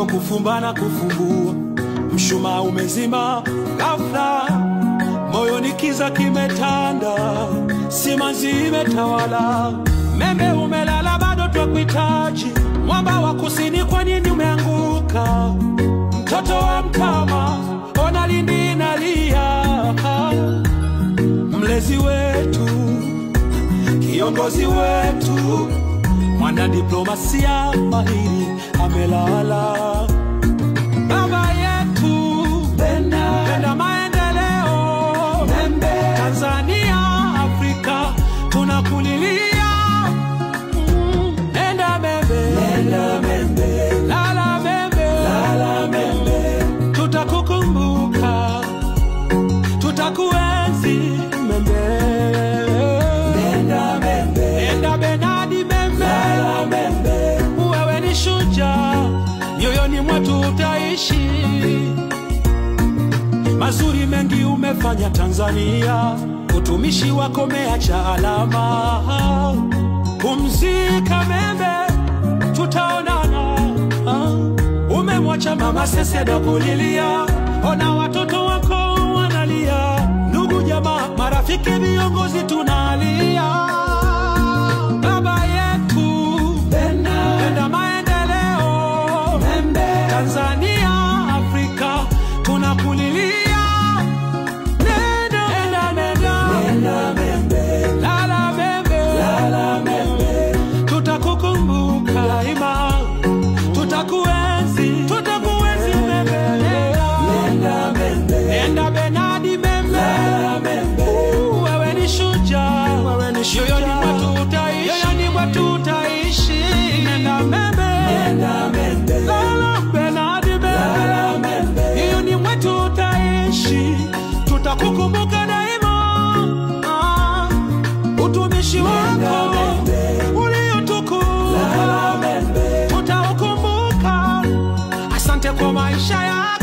kufumba na kufumbua, mshumaa umezima ghafla, moyoni kiza kimetanda, simanzi imetawala, membe umelala, bado twakuhitaji, mwamba wa kusini, kwa nini umeanguka? Mtoto wa mtama, ona lindi nalia, mlezi wetu, kiongozi wetu, mwana diplomasia mahiri amelala. Baba yetu penda, penda maendeleo Membe. Tanzania, Afrika tunakulilia. Mm, Nenda Membe, nenda Membe, lala Membe, lala Membe, tutakukumbuka, tutakuenzi Membe. Nenda Membe, nenda Benadi Membe, lala Membe, wewe ni shujaa, mioyoni mwetu utaishi mazuri mengi umefanya Tanzania, utumishi wako umeacha alama. Pumzika Membe, tutaonana. Umemwacha mama Seseda kulilia, ona watoto wako wanalia, ndugu jamaa, marafiki, viongozi tunalia. Baba yetu penda, penda maendeleo Membe, Tanzania, Afrika tunakulilia. Nenda, nenda, nenda, Membe, lala Membe, lala Membe, tutakukumbuka daima, tutakuenzi, tutakuenzi Membe, nenda Membe, nenda Benadi Membe, lala Membe, wewe ni shujaa, wewe ni shujaa, yoyoni mwetu utaishi, yoyoni mwetu utaishi, nenda Membe, nenda Membe, lala Benadi Membe, lala Membe, yoyoni mwetu utaishi, tutakukumbuka daima, ah, utumishi wako uliotukuka tutaukumbuka. Asante kwa maisha yako